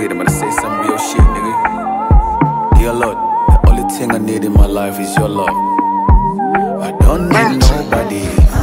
hit, I'm gonna say some real shit, nigga. Dear Lord, the only thing I need in my life is your love. I don't need nobody.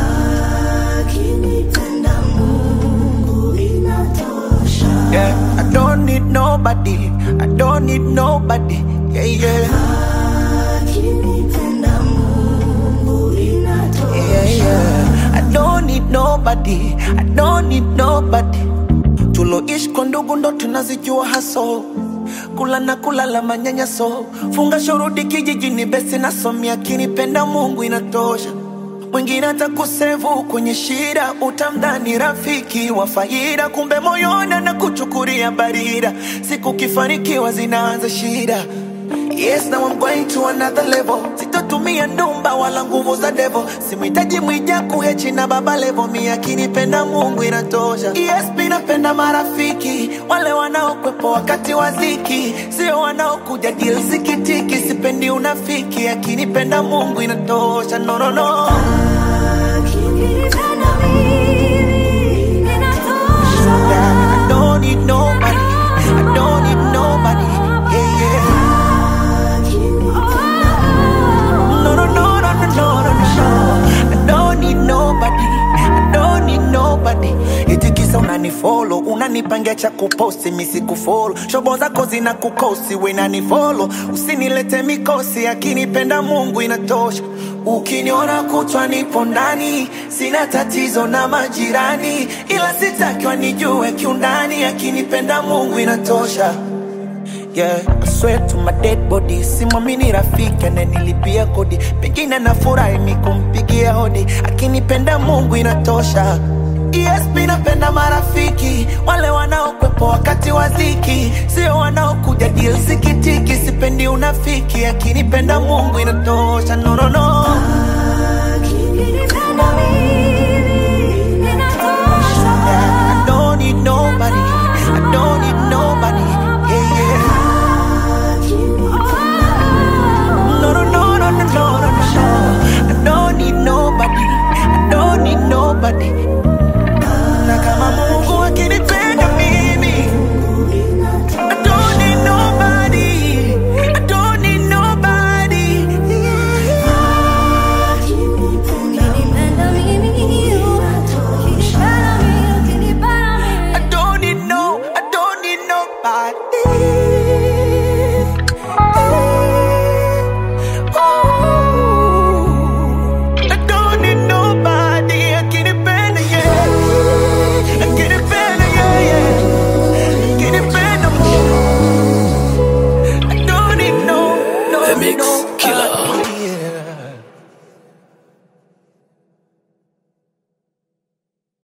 Akinipenda Mungu inatosha. Yeah, I don't need nobody. I don't need nobody. Yeah, yeah, Akinipenda Mungu inatosha. yeah, yeah. I don't need nobody. I don't need nobody. Tuloishi kwa ndugu ndo tunazijua haso kula na kulala manyanyaso funga shurudi kijijini besi nasomia kinipenda mungu inatosha mwingine atakusevu kwenye shida utamdhani rafiki wa faida kumbe moyoni na kuchukulia barida siku kifanikiwa zinaanza shida Yes, now I'm going to another level. Sitotumia ndumba wala nguvu za devil. Simhitaji mwijaku hechi na baba level. Mi akinipenda Mungu inatosha. Yes, mi napenda marafiki wale wanaokwepo wakati wa dhiki, sio wanaokuja deal zikitiki. Sipendi unafiki, akinipenda Mungu inatosha. No, no, no. Akinipenda mimi inatosha. I don't need nobody. I don't need nobody. Yeah, yeah. No, no, no, no, no, no, no, no. I don't need nobody. I don't need nobody. Eti kisa unanifollow, unanipangia cha kuposti, mi sikufollow. Shobo zako zina kukosi, we nanifollow. Usinilete mikosi, akinipenda Mungu inatosha. Ukiniona kutwa nipo ndani, sina tatizo na majirani, ila sitaki wanijue kiundani, akinipenda Mungu inatosha. Yeah, I swear to my dead body simwamini rafiki ananilipia kodi pengine nafurahi mi kumpigia hodi akinipenda mungu inatosha ESP napenda marafiki wale wanaokwepo wakati wa dhiki sio wanaokuja deal zikitiki sipendi unafiki akinipenda mungu inatosha no, no, no. Akinipenda mimi